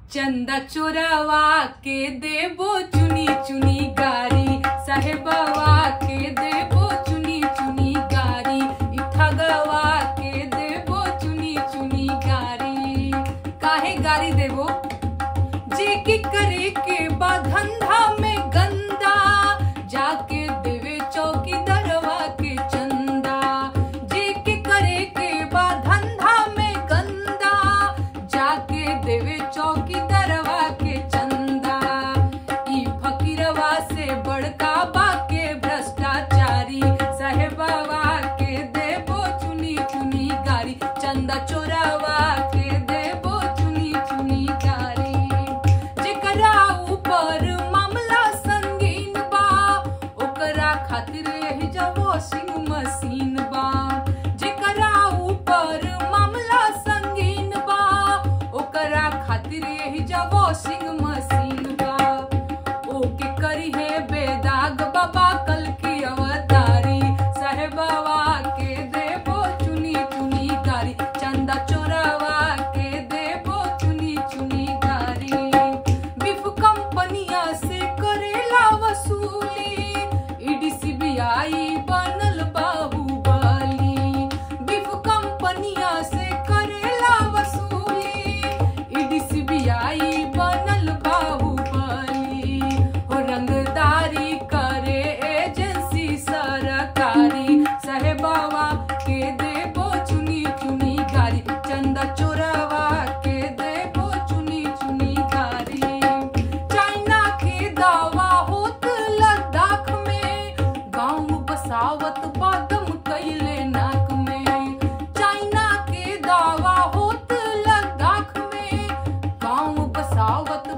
चंदा चोरावा के देबो चुनी चुनी गारी साहेबवा के देबो चुनी चुनी गारी इ ठगवा के देबो चुनी चुनी गारी काहे गारी देबो जे की करे के बा धंधा में गंदा जाके देवे चौकी दरवा के चंदा जे के करे के बा धंधा में गंदा जाके देवे चौकी दरवा के चंदा ई फकीरवा से बड़का बा के भ्रष्टाचारी साहेबवा के देबो चुनी चुनी गारी चंदा चोरावा के देबो चुनी चुनी गारी जेकरा ऊपर मामला संगीन बा ओकरा खातिर यही जब वॉशिंग मशीन बा जेकरा ऊपर मामला संगीन बा ओकरा खातिर यही जब वॉशिंग मशीन बा ओके करी है बेदाग बाबा कल की अवतारी साहेबवा के देबो चुनी चुनी गारी चंदा चोरावा के देबो चुनी चुनी गारी बिफ कंपनिया से करेला वसूली ईडी सीबीआई बनल बाहुबली बिफ कंपनिया से करेला वसूली ईडी सीबीआई बनल बाहुबली हो रंगदारी करे एजेंसी सरकारी साहेबावा के देबो चुनी चुनी गारी चंदा चोरावा के देबो चुनी चुनी गारी चाइना के दावा होत लद्दाख में गांव बसावत बादम कैले नाक में चाइना के दावा होत लद्दाख में गांव बसावत